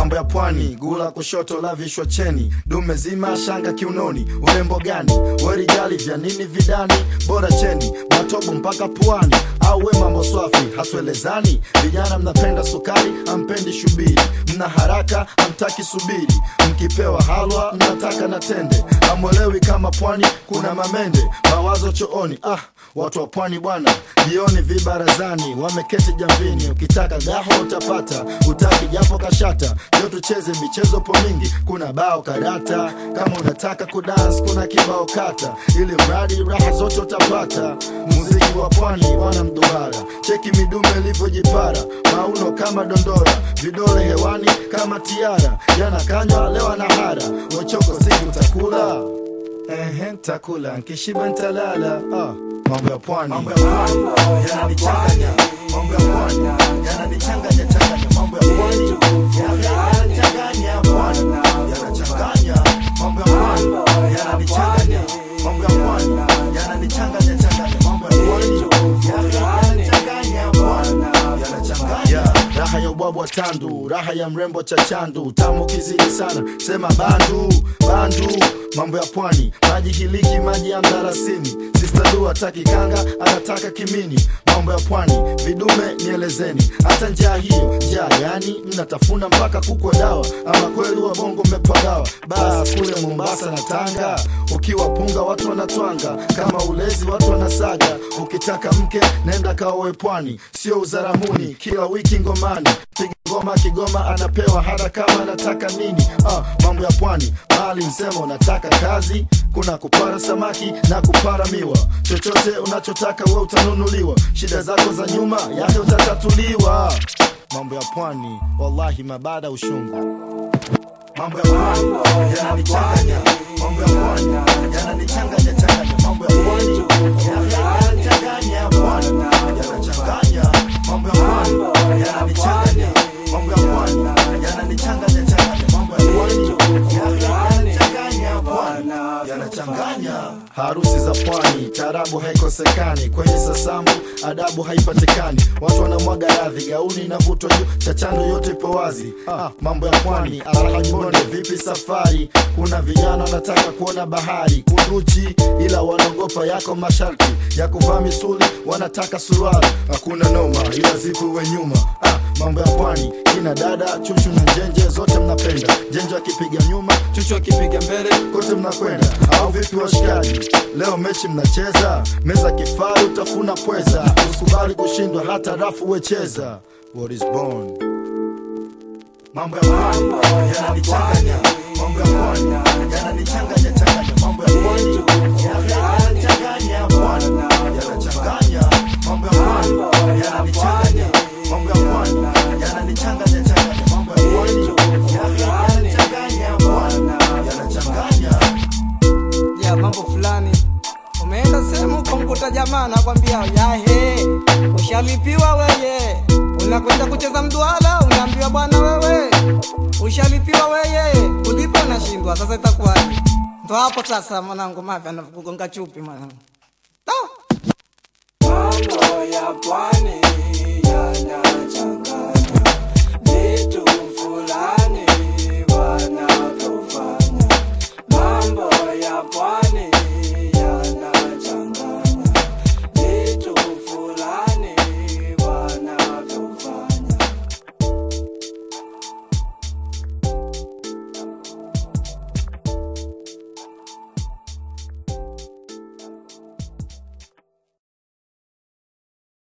mambo ya pwani gula kushoto la vishwa cheni dume zima shanga kiunoni urembo gani werijali vya nini vidani bora cheni matobo mpaka puani au we mambo swafi hatuelezani vijana mnapenda sukari ampendi shubiri mna haraka amtaki subiri mkipewa halwa mnataka na tende amwelewi kama pwani kuna mamende mawazo chooni ah watu wa pwani bwana jioni vibarazani wameketi jamvini ukitaka gaho utapata utaki japo kashata ndio tucheze michezo po mingi kuna bao karata kama unataka kudans kuna kibao kata ili mradi raha zote utapata muziki wa pwani wana mduara cheki midume ilivyojipara mauno kama dondora vidole hewani kama tiara yanakanywa lewa na hara wachoko siku takula Ehe, takula nkishiba ntalala ah, mambo ya pwani mambo ya pwani yananichanganya mambo ya pwani yananichanganya changanya mambo ya pwani yananichanganya pwani yanachanganya mambo ya pwani yananichanganya mambo ya pwani yananichanganya changanya mambo ya pwani yananichanganya pwani yanachanganya raha ya ubwabwa tandu raha ya mrembo cha chandu tamu kizidi sana sema bandu bandu mambo ya pwani maji hiliki maji ya mdarasini sistadu hataki kanga anataka kimini mambo ya pwani vidume nielezeni hata njaa hiyo njaa yani mnatafuna mpaka kukwa dawa ama kweli wa bongo mmepagawa bas kule mombasa na tanga ukiwa punga watu wanatwanga kama ulezi watu wanasaga ukitaka mke nenda kaowe pwani sio uzaramuni kila wiki ngomani piga ngoma kigoma anapewa hata kama anataka nini ah, mambo ya pwani mali msema unataka kazi kuna kupara samaki na kupara miwa chochote unachotaka we utanunuliwa shida zako za nyuma yake utatatuliwa mambo ya pwani wallahi mabada ushungu mambo ya pwani yananichanganya mambo ya pwani yananichanganya changanya mambo ya pwani yananichanganya pwani yanachanganya mambo ya pwani yananichanganya mambo ya pwani yananichanganya changanya mambo ya pwani yananichanganya pwani yanachanganya harusi za pwani tarabu haikosekani kwenye sasambu adabu haipatikani watu wanamwaga radhi gauni na vutwa juu chachando yote ipo wazi ah, mambo ya pwani alhajibonde vipi safari kuna vijana wanataka kuona bahari kunduchi ila wanaogopa yako masharti ya kuvaa misuli wanataka suruali hakuna noma ila zipuwe nyuma ah, mambo ya pwani kina dada chuchu na njenje zote mnapenda njenje akipiga nyuma chuchu akipiga mbele kote mnakwenda au vipi washikaji leo mechi mnacheza meza kifaru utafuna pweza usikubali kushindwa hata rafu wecheza what is born mambo ya pwani yananichanganya mambo ya pwani yananichanganya changanya mambo ya pwani yananichanganya pwani yanachanganya mambo ya pwani yananichanganya mambo ya pwani yananichanganya changanya mambo ya pwani yananichanganya pwani yanachanganya ya mambo fulani umeenda sehemu ukamkuta jamaa nakwambia yahe ushalipiwa weye unakwenda kucheza mduala unaambiwa bwana wewe ushalipiwa weye ulipo nashindwa sasa itakuwaje ndo hapo sasa mwanangu mapya anakugonga chupi mwanangu Ah! Mambo ya